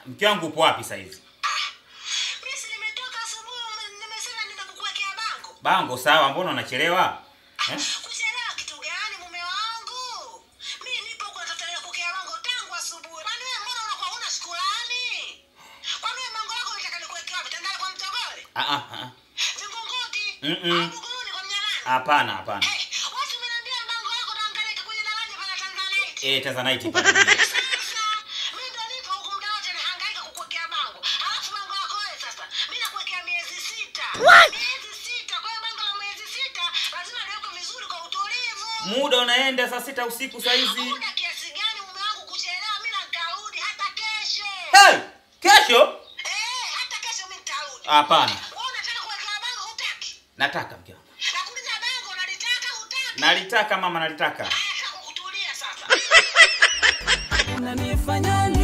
Mke wangu upo wapi sasa hizi? Mimi si nimetoka asubuhi, ume- nimesema nenda kukuwekea bango. Bango sawa, mbona unachelewa? Eh? Kuchelewa kitu gani mume wangu? Mimi nipo kwa tatalia kuwekea bango tangu asubuhi. Kwani wewe mbona unakuwa huna shukrani? Kwani wewe bango lako unataka nikuwekea wapi? Tandale kwa mtogole? Ah ah ah. Vingunguti? Mm-mm. Au Buguruni kwa mnyamani? Hapana, hapana. Eh, watu mnaambia bango lako naangalia kwenye daraja pana Tanzanite. Eh, Tanzanite pale. Sasa mimi ndo nipo huku muda wote nahangaika kukuwekea bango. Alafu bango lako wewe sasa, mimi nakuwekea miezi sita. Miezi sita. Kwa hiyo bango la miezi sita lazima liwekwe vizuri kwa utulivu. Muda unaenda saa sita usiku saa hizi. Muda kiasi gani mume wangu kuchelewa? Mimi nitarudi hata kesho. Hey! Kesho? Eh, hata kesho mimi nitarudi. Hapana. Wewe unataka kuwekea bango hutaki? Nataka mke wangu. Nakuuliza bango unalitaka hutaki? Nalitaka mama, nalitaka. Haya, sasa kutulia sasa. unanifanya